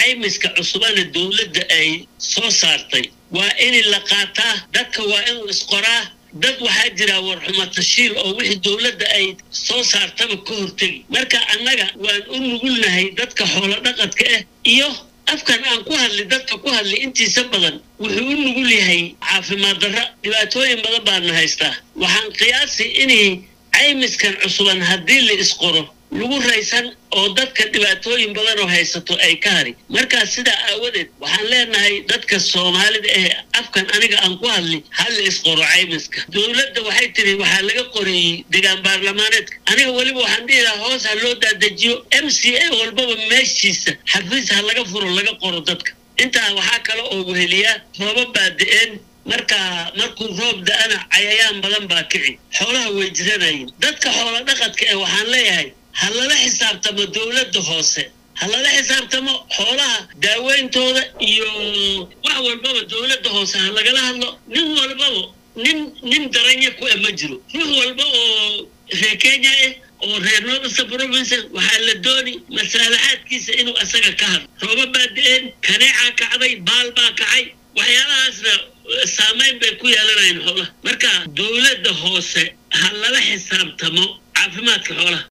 caymiska cusubana dowladda ay soo saartay waa in la qaataa dadka waa inuu isqoraa dad waxaa jira warxumo tashiil oo wixii dowladda ay soo saartaba ka hortegi marka annaga waan u nugulnahay dadka xoolo dhaqadka ah iyo afkan aan ku hadli dadka ku hadli intiisa badan wuxuu u nugul yahay caafimaad darra dhibaatooyin badan baana haystaa waxaan qiyaasi inay caymiskan cusuban haddii la isqoro lagu raysan oo dadka dhibaatooyin badan oo haysato ay ka hari markaa sidaa aawadeed waxaan leenahay dadka soomaalida ee afkan aniga aan ku hadli hal la isqoro caymiska dowladda waxay tiri waxaa laga qoreeyey degaan baarlamaaneedka aniga weliba waxaan dhihi lahaa hoos ha loo daadejiyo m c a walbaba meeshiisa xafiis ha laga furo laga qoro dadka intaa waxaa kale oo weheliyaa rooba baada-een marka markuu roob da-ana cayayaan badan baa kici xoolaha way jiranayeen dadka xoolo dhaqadka ee waxaan leeyahay ha lala xisaabtamo dowladda hoose ha lala xisaabtamo xoolaha daaweyntooda iyo wax walbaba dowladda hoose ha lagala hadlo nin walbaba nin nin daranya ku e ma jiro ruux walba oo reer kenya ah oo reer northern province waxaa la dooni masaalaxaadkiisa inuu asaga ka hadlo rooba baa da-een kaneecaa kacday baal baa kacay waxyaalahaasna saamayn bay ku yeelanayaan xoolaha marka dowladda hoose ha lala xisaabtamo caafimaadka xoolaha